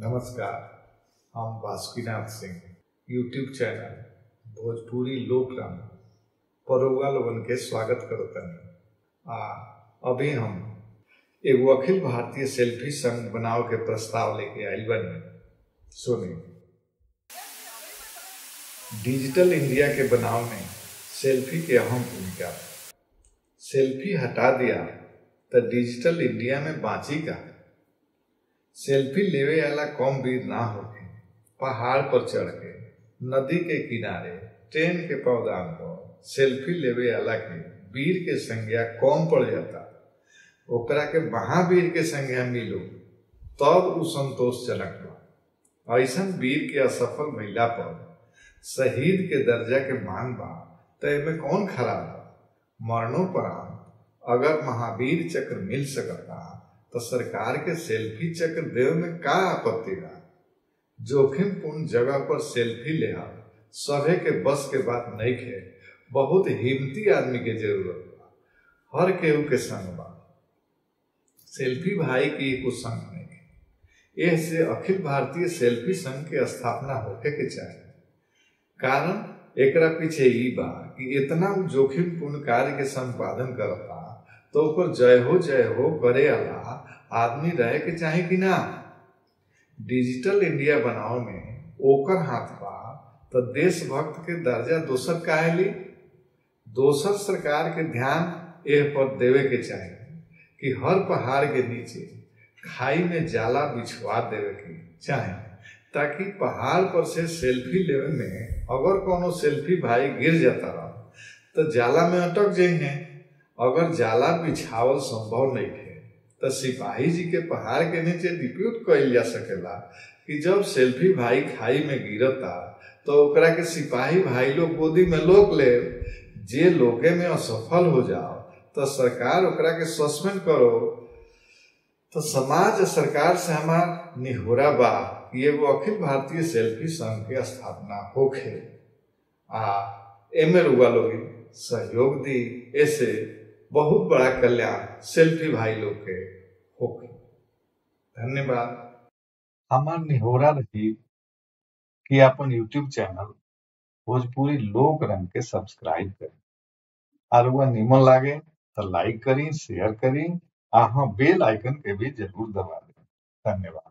नमस्कार हम Basukinath Singh YouTube channel Bhojpuri लोक रंग परोगा लोगन के स्वागत करतनी आ अभी हम एगो अखिल भारतीय सेल्फी संघ बनाव के प्रस्ताव लेके आइल बनी सुनी डिजिटल इंडिया के बनाव में सेल्फी के अहम भूमिका बा। सेल्फी हटा दिया तो डिजिटल इंडिया में बाँची का सेल्फी लेवे वाला कम भीड़ ना होके पहाड़ पर चढ़ के नदी के किनारे ट्रेन के पौधान पर सेल्फी लेवे वाला के वीर के संज्ञा कम पड़ जाता ओकरा के महावीर के संज्ञा मिलो तब उ संतोषजनक बा ऐसन वीर के असफल महिला पर शहीद के दर्जा के मांग बा तो एमे कौन खराब बा मरणोपरांत अगर महावीर चक्र मिल सकता तो सरकार के सेल्फी चक्र देव में का आपत्ति बा जोखिम पूर्ण जगह पर सेल्फी ले सभे के बस के बात नहीं खे बहुत हिम्मती आदमी के जरूरत बा हर केहू के संग बा सेल्फी भाई की कुछ संग नहीं एह से अखिल भारतीय सेल्फी संघ के स्थापना होके के चाहिए कारण एकरा पीछे ई बा कि इतना उ जोखिम पूर्ण कार्य के संपादन करता तो ऊपर जय हो जय हो करे वाला आदमी रहे के चाहे कि ना डिजिटल इंडिया बनाओ में ओकर हाथ बा तो देशभक्त के दर्जा दोसर काहे ली दोसर सरकार के ध्यान एह पर देवे के चाहिए कि हर पहाड़ के नीचे खाई में जाला बिछवा देवे के चाहे ताकि पहाड़ पर से सेल्फी लेवे में अगर कोनो सेल्फी भाई गिर जाता रहा तो जाला में अटक जाइए अगर जाला बिछावल संभव नहीं है तो सिपाही जी के पहाड़ के नीचे डिप्यूट कइल जा सकेला कि जब सेल्फी भाई खाई में गिरता तो ओकरा के सिपाही भाई लोग गोदी में लोक ले जे लोगे में असफल हो जाओ तो सरकार ओकरा के सस्पेंड करो तो समाज सरकार से हमार निहोरा बा कि एगो अखिल भारतीय सेल्फी संघ के स्थापना होखे आ एमे रुआ लोग सहयोग दी ऐसे बहुत बड़ा कल्याण सेल्फी भाई लोग के होके धन्यवाद हमार निहोरा रही कि अपन यूट्यूब चैनल भोजपुरी लोक रंग के सब्सक्राइब करी और वह निमन लागे तो लाइक करी शेयर करी आ हाँ बेल आइकन के भी जरूर दबा दें धन्यवाद